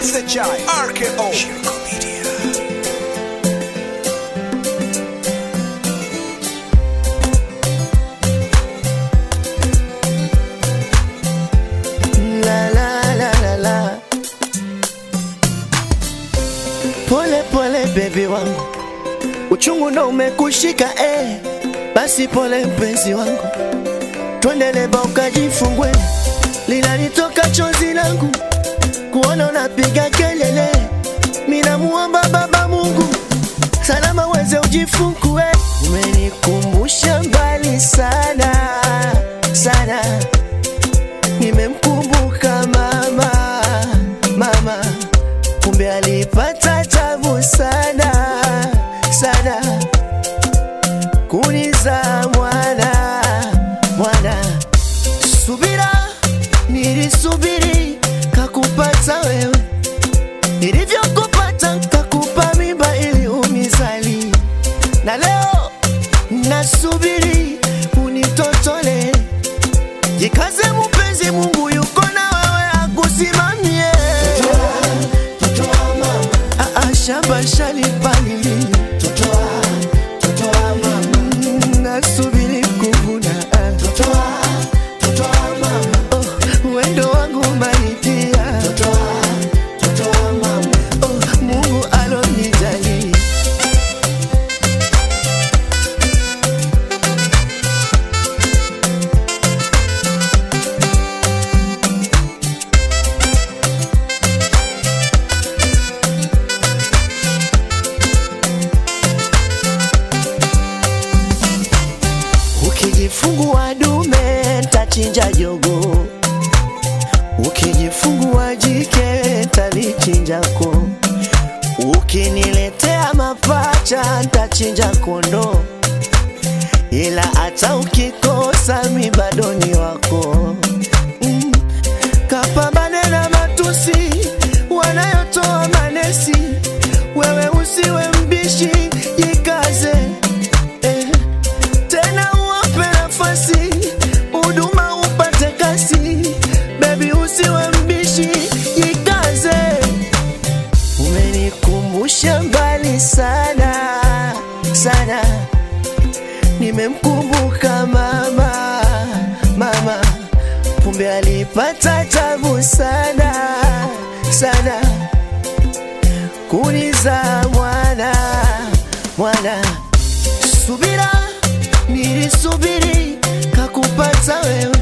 SHI RKO Shirko Media. La la la la la. Pole pole baby wangu, uchungu ndo umekushika eh. Basi pole mpenzi wangu, twende leba ukajifungwe, linalitoka chozi langu kuona unapiga kelele. Mina muomba Baba Mungu salama weze ujifungue. Umenikumbusha mbali sana sana nimemkumbuka mama mama, kumbe alipata tabu sana sana kuniza mwana mwana. Subira nilisubiri kakupata wewe, nilivyokupata kakupa mimba ili unizali, na leo nasubiri unitotole Jikaze mpenzi, Mungu yuko na wewe akusimamie. Ah, ah, shamba shalipalili Mm, nasubiri kuvuna Ah. Oh, wendo wangu maitia Oh, Mungu alonijali Ukijifungua dume ntachinja jogo, ukijifungua jike ntalichinjako, ukiniletea mapacha ntachinja kondo, ila hata ukikosa mi bado ni wako. Mm. Kapambane na matusi wanayotoa manesi, wewe usiwe mbishi, jikaze eh tena uwape nafasi huduma upate kasi, bebi usiwe mbishi, jikaze. Umenikumbusha mbali sana sana, nimemkumbuka mama mama, kumbe alipata tabu sana sana kuniza mwana mwana subira nilisubiri kakupata wewe